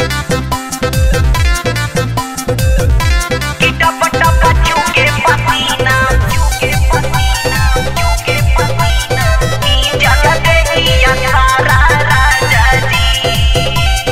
कि टप टप चूके पसीना चूके पसीना चूके पसीना ई जल देहिया सारा राजा जी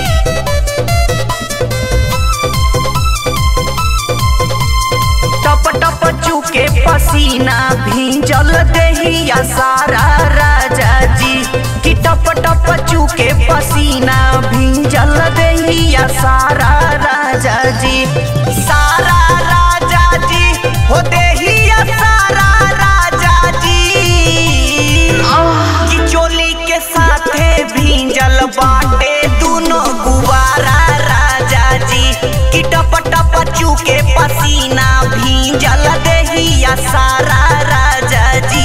टप टप चूके पसीना भींजल देहिया सारा राजा जी कि टप टप चूके पसीना भींजल देहिया सारा राजा जी सारा राजा जी हो देहिया सारा राजा जी कि चोली के साथे भींजल बाटे दुनो गुबारा राजा जी कि टप टप चूके पसीना भींजल देहिया सारा राजा जी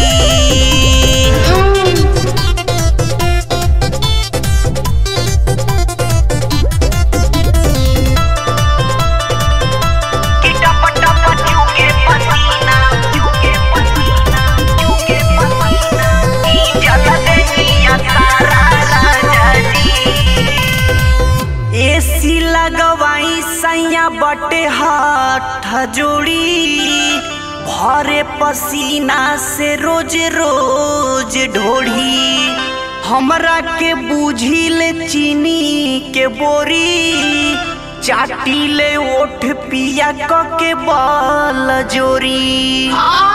कि टप टप चूके पसीना चूके पसीना चूके पसीना ई जल देहिया सारा राजा जी एसी लगवाई सैया बटे हाथ जोड़ी भरे पसीना से रोज रोज ढोढ़ी हमरा के बूझिल चीनी के बोरी चाटीले ओठ पिया क के बल जोरी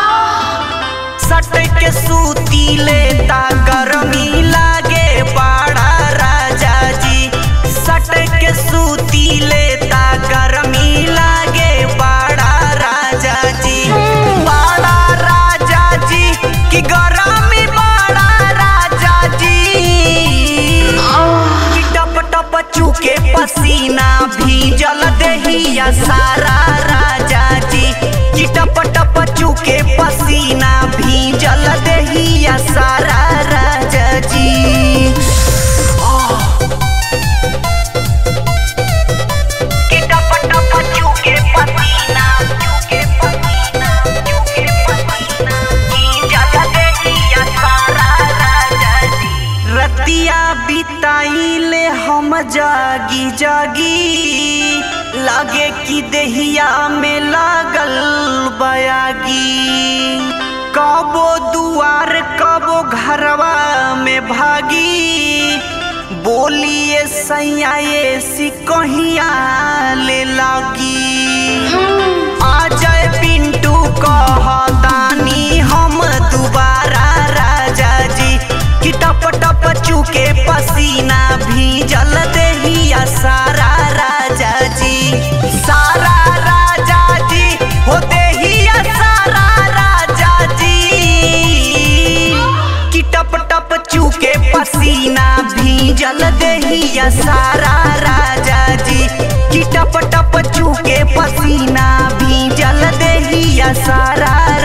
सट के सूती लेता गरमी लागे बाड़ा राजा जी सट के सूती लेता गरमी लागे बाड़ा राजा जी बाड़ा राजा जी कि गरमी बाड़ा राजा जी कि टप टप चूके पसीना भीजल देहिया सारा राजा जी कि टप टप चूके पसीना भीजल देहिया सारा राजा जी कि टप टप चूके पसीना चूके पसीना चूके पसीना भीजल देहिया सारा राजा जी रतिया बिताइले हम जागी जागी लागे कि देहिया में लागल बयागी कबो दुआर कबो घरवा में भागी बोलिए सैया ऐसी कहिया ले लागी आ जाए पिंटू कहतानी हम दुबारा राजा जी कि टप टप चूके पसीना भीजल देहिया सारा राजा जी सारा राजा जी हो देहिया सारा राजा जी कि टप टप चूके पसीना भीजल देहिया सारा राजा जी कि टप टप चूके पसीना भीजल देहिया सारा